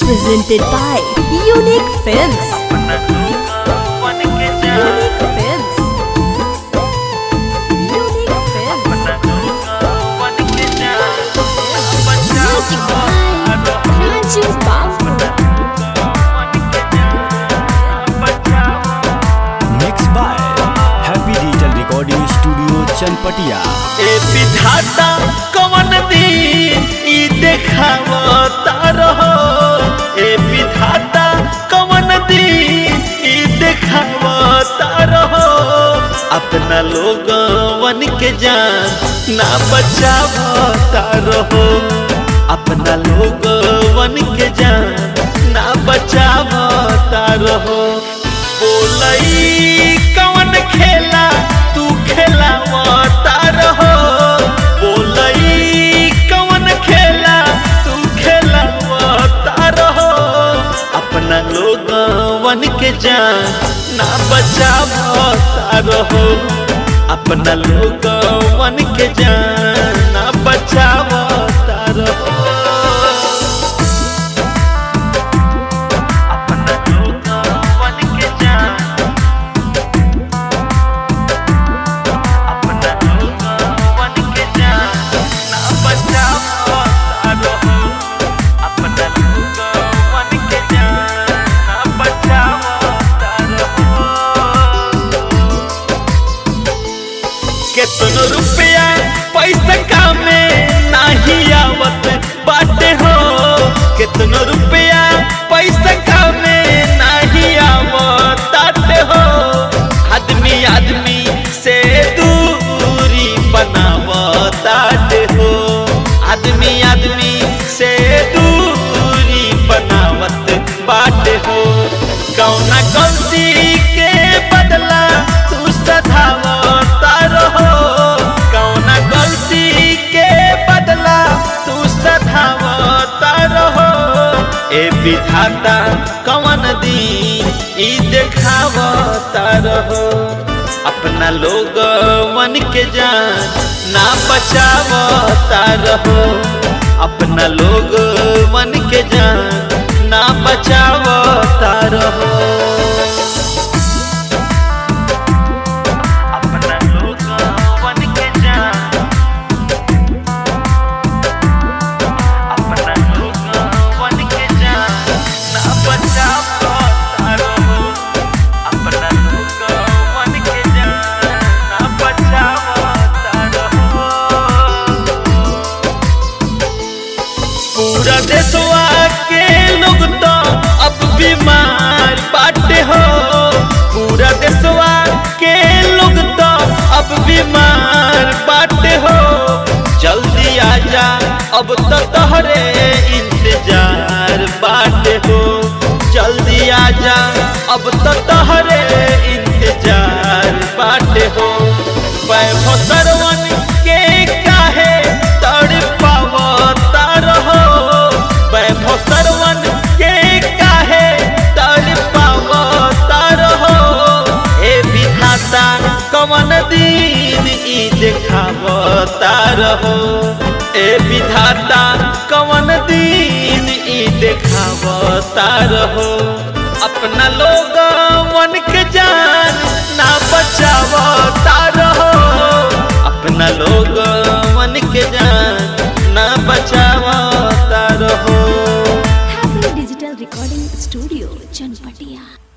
presented by Unique Films. Unique Films. Unique Films. Music by Raju Babu. Mix by happy digital recording studio Chanpatia ए विधाता कवन दिन ई देखावता रहो ए विधाता कवन दिन ई देखावता रहो अपना लोगवन के जान ना बचावता रहो अपना लोगवन के जान ना बचावता रहो बोलई कवन खेला तू खेलावता रहो बोलई कवन खेला तू खेलावता रहो अपना लोगवन के जान ना बचावता रहो अपना लोगवन के जान ना बचावता रहो अपना लोगवन के जान अपना लोगवन के जान ना बचावता रहो अपना लोगवन के जान ना बचावता रहो केतनो रुपया पैसा कामे नाही आवत बाटे हो केतनो रुपया पैसा कामे नाही आवत बाटे हो आदमी आदमी से दूरी बनावताटे हो आदमी आदमी से दूरी बनावत बाटे हो कौना गलती के बदला तू सधावता रहो कौना गलती के बदला तू सधावता रहो ए विधाता कवन दिन ई देखावता रहो अपना लोग मन के जान ना बचावता रहो अपना लोग मन के जान ना बचावता रहो अपना लोग मन के जान अपना लोग मन के जान ना बचावता रहो अपना लोग मन के जान ना बचावता रहो पूरा देशवा के लोग तो अब बीमार बाटे हो पूरा देशवा के लोग तो अब बीमार बाटे हो जल्दी आजा अब तो तोहरे इंतजार बाटे हो जल्दी आजा अब तो तोहरे इंतजार बाटे हो वैभव सरवन के काहे तड़पावता रहो वैभव सरवन के काहे तड़पावता रहो ए विधाता कवन दिन ई देखावता रहो ए विधाता कवन दिन ई देखावता रहो अपना लोग मन के जान ना बचावता रहो अपना लोग मन के जान ना बचावता रहो Happy Digital Recording Studio, Chanpatia.